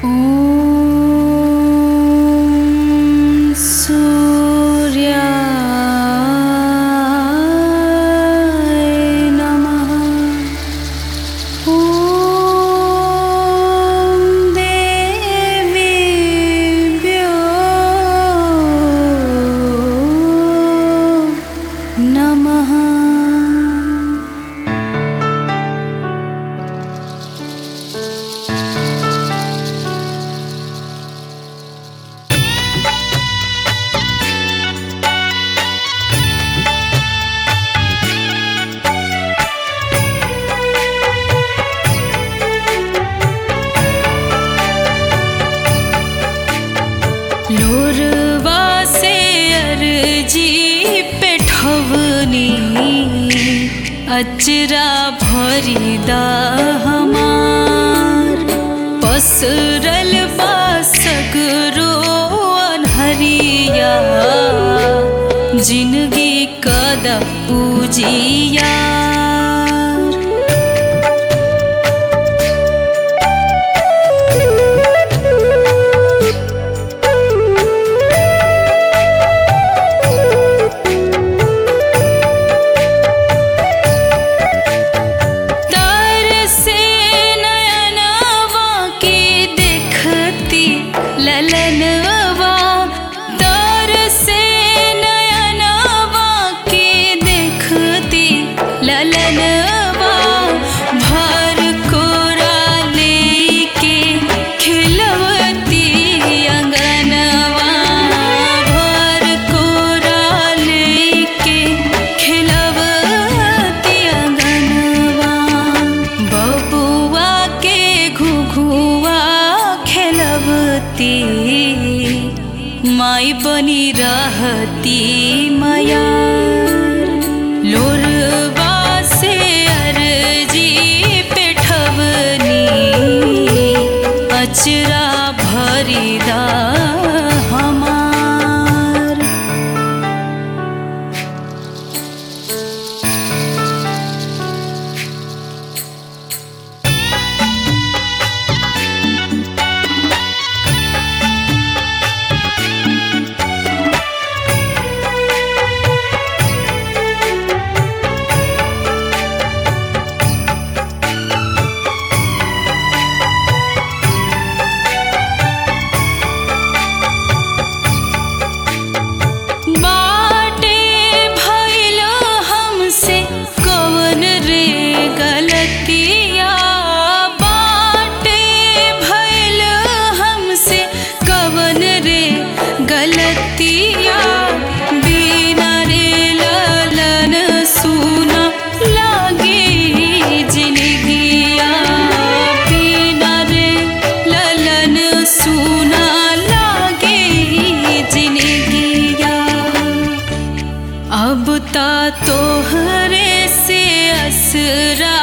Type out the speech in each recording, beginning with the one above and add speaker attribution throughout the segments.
Speaker 1: ॐ सूर्याय नमः ॐ देवीभ्यो नमः लोरवा से अर्जी पेठवनी अचरा भरिदा हमार पसरल बा सगरो अनहरिया जिंदगी कदा पूजिया तर से नयनवा के देखती ललनवा तर से नयनवा के देखती ललनवा भर कोरा लेके खिलवती अंगनवा भर कोरा लेके खिलवती अंगनवा बबुआ के घुघुआ खेलवती माई बनी रहती माया लोरवा से अर्जी पेठवनी अचरा भरिदा हमार बाटे भइल हमसे कवन रे गलतिया बाटे भइल हमसे कवन रे गलतिया बिना रे ललन सुना लागे जिंदगिया बिना रे ललन सुना लागे जिंदगिया अब ता तोहरे से असरा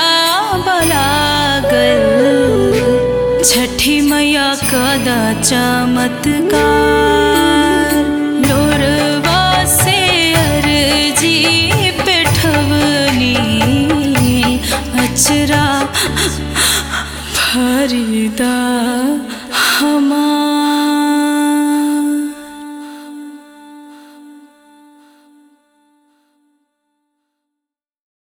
Speaker 1: बलागल छठी मैया कदा चमत्कार लोरवा से अर्जी पेठवनी अचरा फरीदा हमार